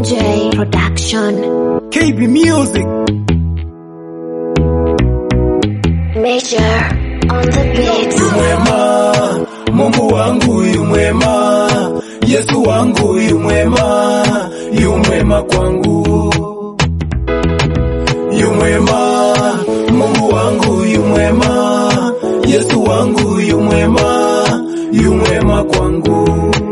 MJ Production. KB Music. Major on the beat. Mwema, Mungu wangu yu mwema, Yesu wangu yu mwema, yu mwema kwangu. Yu mwema, Mungu wangu yu mwema, Yesu wangu yu mwema, yu mwema kwangu.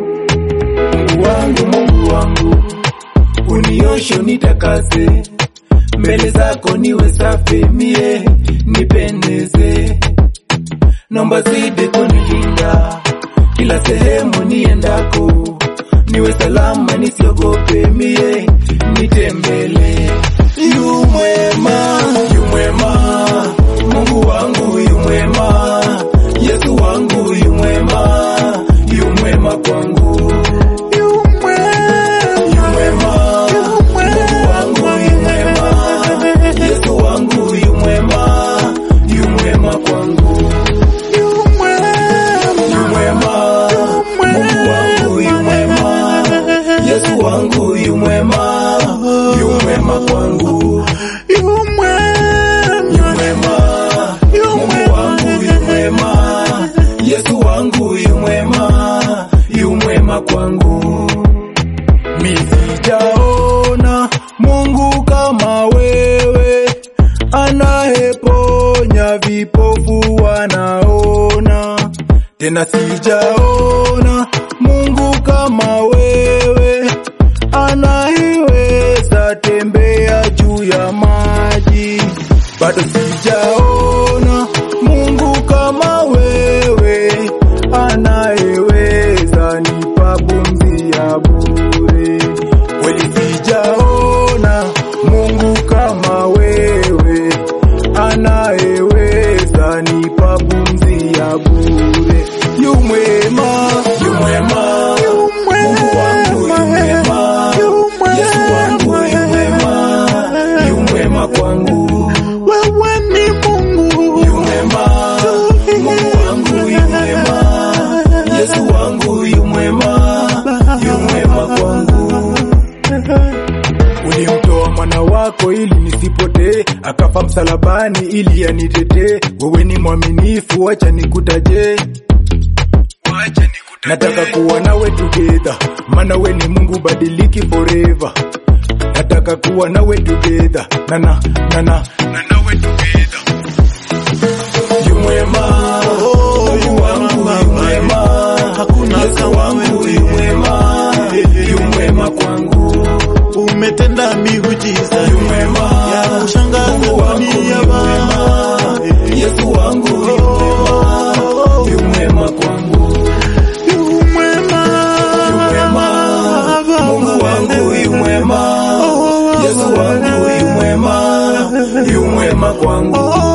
Mungu wangu, Mungu wangu, unioshe unitakase, mbele zako niwe safi, mie nipendeze naomba zidi kunilinda kila sehemu niendako, niwe salama, nisiogope mie, nitembele. Yu mwema, yu mwema, Mungu wangu yu mwema, Yesu wangu yu mwema, yu mwema kwangu. Yu mwema, Mungu wangu yu mwema, Yesu wangu yu mwema, yu mwema kwangu. Yu mwema, Mungu wangu yu mwema, Yesu wangu yu mwema, yu mwema kwangu. Yu mwema, Mungu wangu yu mwema, Yesu wangu yu mwema, yu mwema kwangu. Mi sijaona Mungu kama wewe, anayeponya vipofu wanaona. Tena sijaona Mungu kama wewe, anayeweza tembea juu ya maji. Bado sijaona Mungu kama wewe, anayeweza nipa pumzi ya bure. Kweli sijaona Mungu kama wewe, anayeweza nipa pumzi ya bure. Yu mwema, yu mwema, Mungu wangu yu mwema, Yesu wangu yu mwema, yu mwema kwangu. Wewe ni Mungu, Yu mwema, Mungu wangu yu mwema, Yesu wangu yu mwema, yu mwema kwangu. Ulimtoa mwana wako ili nisipotee, akafa msalabani ili anitetee. Wewe ni mwaminifu, acha nikutaje. Nataka kuwa nawe together, maana we ni Mungu badiliki forever. Nataka kuwa nawe together, nana nana na nawe together. Yu mwema, Mungu wangu yu mwema, Hakuna Yesu kama wangu wewe. yu mwema, yu mwema kwangu. umetenda miujiza Yu mwema, ya kushangaza Mungu wangu yu dunia mwema, Baba. Yesu wangu yu mwema, yu mwema kwangu. Yu mwema, Yu mwema, Mungu wangu yu mwema, Yesu wangu yu mwema, yu mwema kwangu.